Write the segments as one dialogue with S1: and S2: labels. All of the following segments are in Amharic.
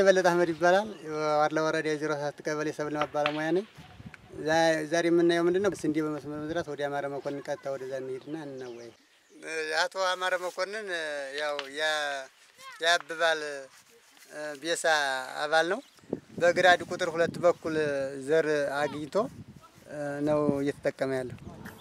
S1: በለጠ አህመድ ይባላል። ዋርላ ወረዳ የዜሮ ሰባት ቀበሌ ሰብል ልማት ባለሙያ ነኝ። ዛ- ዛሬ የምናየው ምንድን ነው? ስንዴ በመስመር መዝራት ወደ አማረ መኮንን ቀጥታ ወደዛ እንሄድና እንወያይ። አቶ አማረ መኮንን ያው ያ- የአብባል ቤሳ አባል ነው። በግራድ ቁጥር ሁለት በኩል ዘር አግኝቶ ነው እየተጠቀመ ያለው።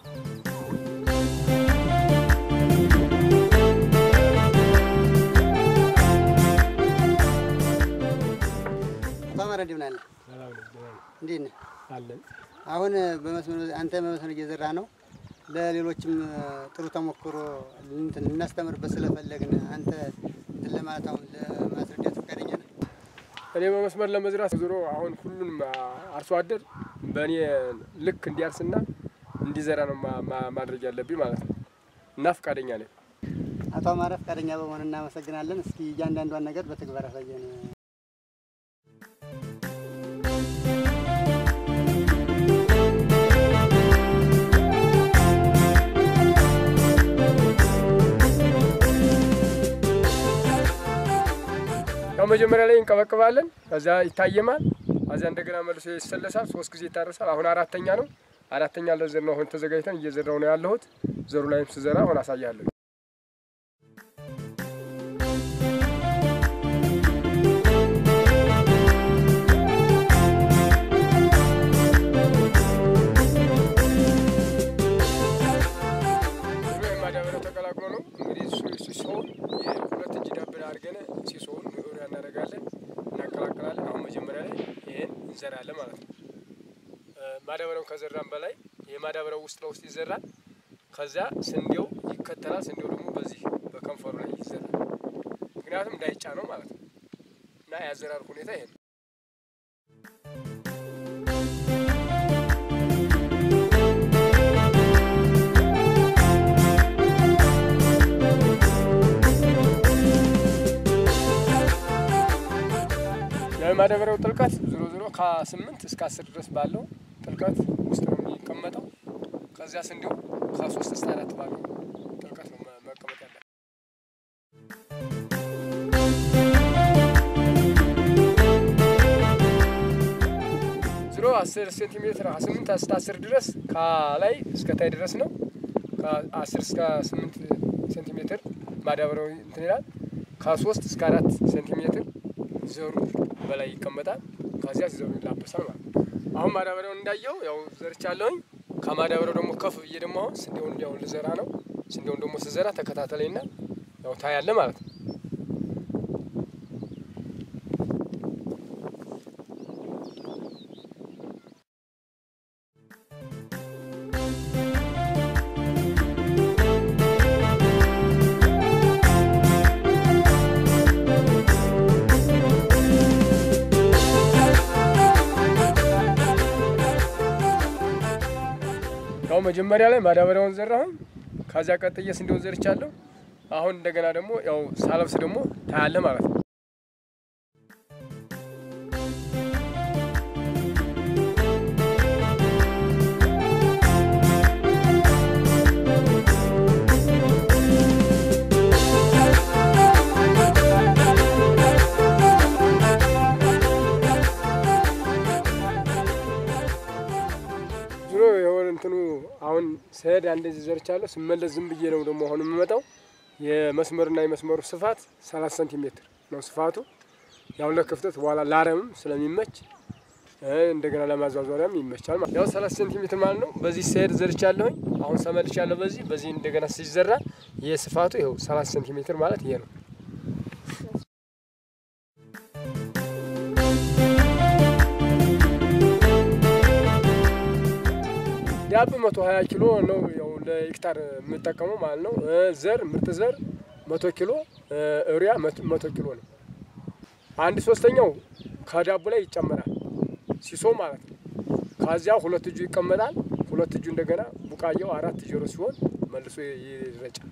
S1: አቶ አማረ እንደምን አለ? እንዴት ነህ?
S2: አለን
S1: አሁን በመስመር አንተ በመስመር እየዘራ ነው። ለሌሎችም ጥሩ ተሞክሮ እንትን እናስተምርበት ስለፈለግን አንተ እንትን ለማለት አሁን ለማስረዳት ፈቃደኛ ነህ?
S2: እኔ በመስመር ለመዝራት ዞሮ አሁን ሁሉንም አርሶ አደር በእኔ ልክ እንዲያርስና እንዲዘራ ነው ማ- ማ- ማድረግ ያለብኝ ማለት ነው እና ፈቃደኛ ነኝ።
S1: አቶ አማረ ፈቃደኛ በመሆን እናመሰግናለን። እስኪ እያንዳንዷን ነገር በተግባር ያሳየን።
S2: ያው መጀመሪያ ላይ እንቀበቅባለን፣ ከዛ ይታየማል፣ ከዚያ እንደገና መልሶ ይሰለሳል። ሶስት ጊዜ ይታረሳል። አሁን አራተኛ ነው። አራተኛ ለዘር ነው አሁን ተዘጋጅተን እየዘራው ነው ያለሁት። ዘሩ ላይም ስዘራ አሁን አሳያለሁ። ይሄ ማዳበሪያው ተቀላቅሎ ነው እንግዲህ እሱ እሱ ሲሆን የሁለት እጅ ዳብን አድርገን ሲሶውን ዩሪያ እናደርጋለን፣ እናቀላቅላለን። አሁን መጀመሪያ ላይ ይሄን እንዘራለን ማለት ነው። እ ማዳበሪያውን ከዘራን በላይ ይሄ ማዳበሪያው ውስጥ ለውስጥ ይዘራል። ከዚያ ስንዴው ይከተላል። ስንዴው ደግሞ በዚህ በከንፈሩ ላይ ይዘራል። ምክንያቱም እንዳይጫነው ማለት ነው እና የአዘራር ሁኔታ ይሄ ነው። የማዳበሪያው ጥልቀት ዞሮ ዞሮ ከስምንት እስከ አስር ድረስ ባለው ጥልቀት ውስጥ ነው የሚቀመጠው። ከዚያ ስንዴው ከሶስት እስከ አራት ባለው ጥልቀት ነው መ- መቀመጥ ያለ ዞሮ አስር ሴንቲሜትር ከስምንት እስከ አስር ድረስ ከላይ እስከ ታይ ድረስ ነው። ከአስር እስከ ስምንት ሴንቲሜትር ማዳበሪያው እንትን ይላል። ከሶስት እስከ አራት ሴንቲሜትር ዘሩ በላይ ይቀመጣል። ከዚያ ዘሩ ይላበሳል ማለት ነው። አሁን ማዳበሪያውን እንዳየው ያው ዘርቻለሁኝ። ከማዳበሪያው ደግሞ ከፍ ብዬ ደግሞ አሁን ስንዴውን ያው ልዘራ ነው። ስንዴውን ደግሞ ስዘራ ተከታተለኝና ያው ታያለ ማለት ነው። ያው መጀመሪያ ላይ ማዳበሪያውን ዘራሁኝ። ከዚያ ቀጥዬ ስንዴውን ዘርቻለሁ። አሁን እንደገና ደግሞ ያው ሳለብስ ደግሞ ታያለ ማለት ነው። ዞሮ የሆነ እንትኑ አሁን ስሄድ እንደዚህ ዘርቻለሁ። ስመለስ ዝም ብዬ ነው ደግሞ አሁን የምመጣው። የመስመርና የመስመሩ ስፋት ሰላሳ ሴንቲሜትር ነው ስፋቱ። ያው ለክፍተት በኋላ ላረምም ስለሚመች እ እንደገና ለማዟዟሪያም ይመቻል ማለት ያው ሰላሳ ሴንቲሜትር ማለት ነው። በዚህ ስሄድ ዘርቻለሁኝ። አሁን ሰመልቻለሁ። በዚህ በዚህ እንደገና ሲዘራ ይሄ ስፋቱ ይኸው ሰላሳ ሴንቲሜትር ማለት ይሄ ነው። ዳብ መቶ ሀያ ኪሎ ነው ያው ለሄክታር የምጠቀመው ማለት ነው። እ ዘር ምርጥ ዘር መቶ ኪሎ እ ዩሪያ መቶ- መቶ ኪሎ ነው። አንድ ሶስተኛው ከዳቡ ላይ ይጨመራል ሲሶ ማለት ነው። ከዚያ ሁለት እጁ ይቀመጣል። ሁለት እጁ እንደገና ቡቃያው አራት ዜሮ ሲሆን መልሶ ይረጫል።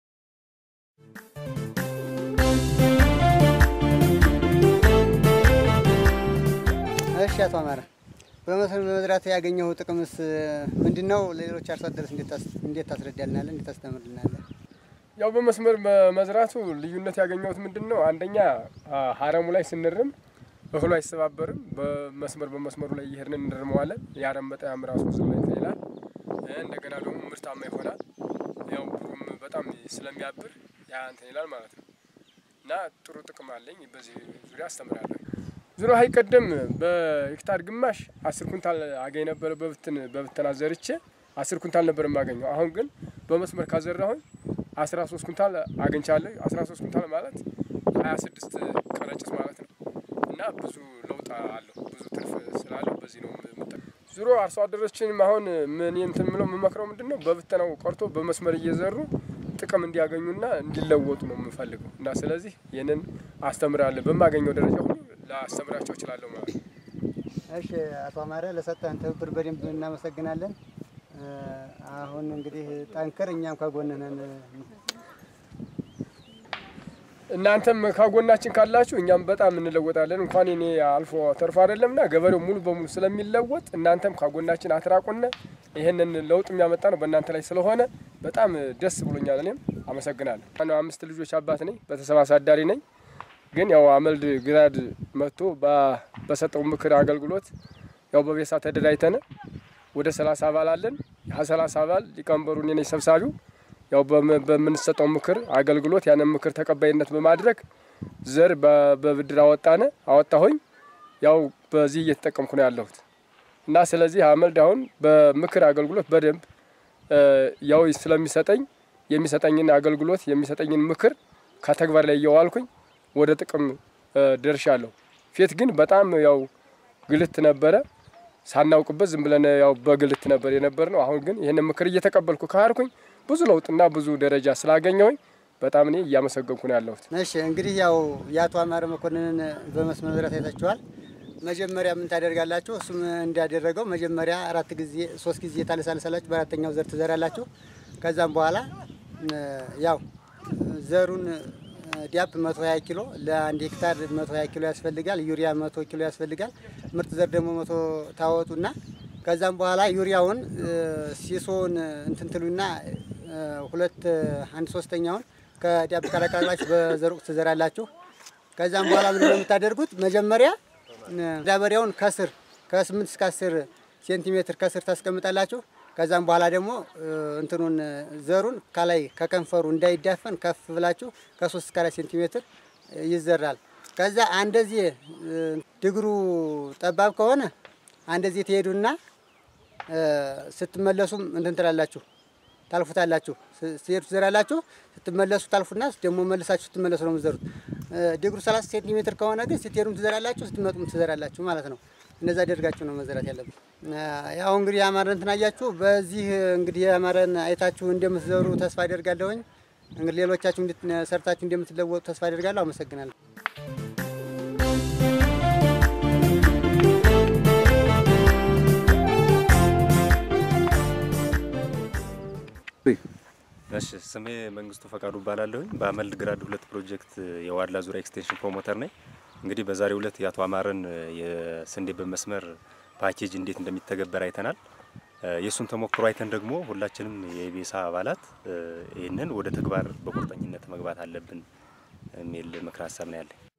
S1: እሺ አቶ አማረ በመስመር በመዝራት ያገኘው ጥቅምስ ምንድን ነው? ለሌሎች አርሶ አደርስ እንዴት ታስ- እንዴት ታስረዳልናለህ? እንዴት ታስተምርልናለህ?
S2: ያው በመስመር በመዝራቱ ልዩነት ያገኘሁት ምንድን ነው? አንደኛ አ፣ ሀረሙ ላይ ስንርም እህሉ አይሰባበርም። በመስመር በመስመሩ ላይ እየሄድን እንርመዋለን። የአረም በጣም ራሱ ዝም ላይ ይላል። እንደገና ደግሞ ምርታማ ይሆናል። ያው ብሩም በጣም ስለሚያብር ያ እንትን ይላል ማለት ነው እና ጥሩ ጥቅም አለኝ። በዚህ ዙሪያ አስተምራለሁ። ዙሮ ሀይ ቀደም በሄክታር ግማሽ አስር ኩንታል አገኝ ነበረ። በብትን በብተና ዘርቼ አስር ኩንታል ነበር የማገኘው። አሁን ግን በመስመር ካዘራሁኝ አስራ ሶስት ኩንታል አግኝቻለሁ። አስራ ሶስት ኩንታል ማለት ሀያ ስድስት ቀረጭት ማለት ነው እና ብዙ ለውጥ አለው። ብዙ ትርፍ ስላለው በዚህ ነው የምጠ ዙሮ አርሶ አደሮችንም አሁን ምን እንትን ምለው የምመክረው ምንድን ነው በብተናው ቀርቶ በመስመር እየዘሩ ጥቅም እንዲያገኙና እንዲለወጡ ነው የምፈልገው እና ስለዚህ ይህንን አስተምራለሁ። በማገኘው ደረጃ ሁሉ ላስተምራቸው እችላለሁ ማለት ነው።
S1: እሺ አቶ አማረ ለሰጠን ትብብር በደንብ እናመሰግናለን። አሁን እንግዲህ ጠንክር፣ እኛም ከጎንህ ነን።
S2: እናንተም ከጎናችን ካላችሁ እኛም በጣም እንለወጣለን። እንኳን እኔ አልፎ ተርፎ አይደለምና ገበሬው ሙሉ በሙሉ ስለሚለወጥ እናንተም ከጎናችን አትራቁነ። ይህንን ለውጥ የሚያመጣ ነው በእናንተ ላይ ስለሆነ በጣም ደስ ብሎኛል። እኔም አመሰግናለሁ። አምስት ልጆች አባት ነኝ፣ ቤተሰብ አሳዳሪ ነኝ። ግን ያው አመልድ ግራድ መጥቶ በሰጠው ምክር አገልግሎት ያው በቤሳ ተደራጅተን ወደ ሰላሳ አባል አለን። ያ ሰላሳ አባል ሊቀመንበሩ እኔ ነኝ ሰብሳቢው ያው በምንሰጠው ምክር አገልግሎት ያንን ምክር ተቀባይነት በማድረግ ዘር በብድር አወጣነ አወጣሁኝ። ያው በዚህ እየተጠቀምኩ ነው ያለሁት እና ስለዚህ አመልድ አሁን በምክር አገልግሎት በደንብ ያው ስለሚሰጠኝ የሚሰጠኝን አገልግሎት የሚሰጠኝን ምክር ከተግባር ላይ እየዋልኩኝ ወደ ጥቅም ደርሻለሁ። ፊት ግን በጣም ያው ግልት ነበረ ሳናውቅበት ዝም ብለን ያው በግልት ነበር የነበር ነው። አሁን ግን ይህንን ምክር እየተቀበልኩ ካርኩኝ ብዙ ለውጥና ብዙ ደረጃ ስላገኘሁኝ በጣም እኔ እያመሰገንኩ ነው ያለሁት።
S1: እሺ እንግዲህ ያው የአቶ አማረ መኮንንን በመስመር መዝራት አይታችኋል። መጀመሪያ ምን ታደርጋላችሁ? እሱም እንዳደረገው መጀመሪያ አራት ጊዜ ሶስት ጊዜ ታለሳልሳላችሁ፣ በአራተኛው ዘር ትዘራላችሁ። ከዛም በኋላ ያው ዘሩን ዲያፕ 120 ኪሎ ለአንድ ሄክታር 120 ኪሎ ያስፈልጋል። ዩሪያ 100 ኪሎ ያስፈልጋል። ምርጥ ዘር ደግሞ መቶ ታወጡና ከዛም በኋላ ዩሪያውን ሲሶውን እንትን ትሉና ሁለት አንድ ሶስተኛውን ከዲያፕ ቀላቀላችሁ በዘር ወቅት ትዘራላችሁ። ከዛም በኋላ ምንድን ነው የምታደርጉት? መጀመሪያ ማዳበሪያውን ከስር ከ8 እስከ 10 ሴንቲሜትር ከስር ታስቀምጣላችሁ። ከዛም በኋላ ደግሞ እንትኑን ዘሩን ከላይ ከከንፈሩ እንዳይዳፈን ከፍ ብላችሁ ከ3 እስከ 4 ሴንቲሜትር ይዘራል። ከዛ አንደዚህ ድግሩ ጠባብ ከሆነ አንደዚህ ትሄዱና ስትመለሱም እንትን ትላላችሁ ታልፉታላችሁ። ስትሄዱ ትዘራላችሁ፣ ስትመለሱ ታልፉና ደግሞ መልሳችሁ ስትመለሱ ነው የምትዘሩት። ድግሩ 30 ሴንቲሜትር ከሆነ ግን ስትሄዱም ትዘራላችሁ፣ ስትመጡም ትዘራላችሁ ማለት ነው። እንደዛ አደርጋችሁ ነው መዘራት ያለብን። ያው እንግዲህ የአማረን እንትን አያችሁ። በዚህ እንግዲህ የአማረን አይታችሁ እንደምትዘሩ ተስፋ አደርጋለሁኝ። እንግዲህ ሌሎቻችሁ ሰርታችሁ እንደምትለወጡ ተስፋ አደርጋለሁ። አመሰግናለሁ።
S3: እሺ ስሜ መንግስቱ ፈቃዱ እባላለሁኝ። በአመልድ ግራድ ሁለት ፕሮጀክት የዋድላ ዙሪያ ኤክስቴንሽን ፕሮሞተር ነኝ። እንግዲህ በዛሬው ዕለት የአቶ አማረን የስንዴ በመስመር ፓኬጅ እንዴት እንደሚተገበር አይተናል። የእሱን ተሞክሮ አይተን ደግሞ ሁላችንም የኢቤሳ አባላት ይህንን ወደ ተግባር በቁርጠኝነት መግባት አለብን የሚል ምክር ሀሳብ ነው ያለኝ።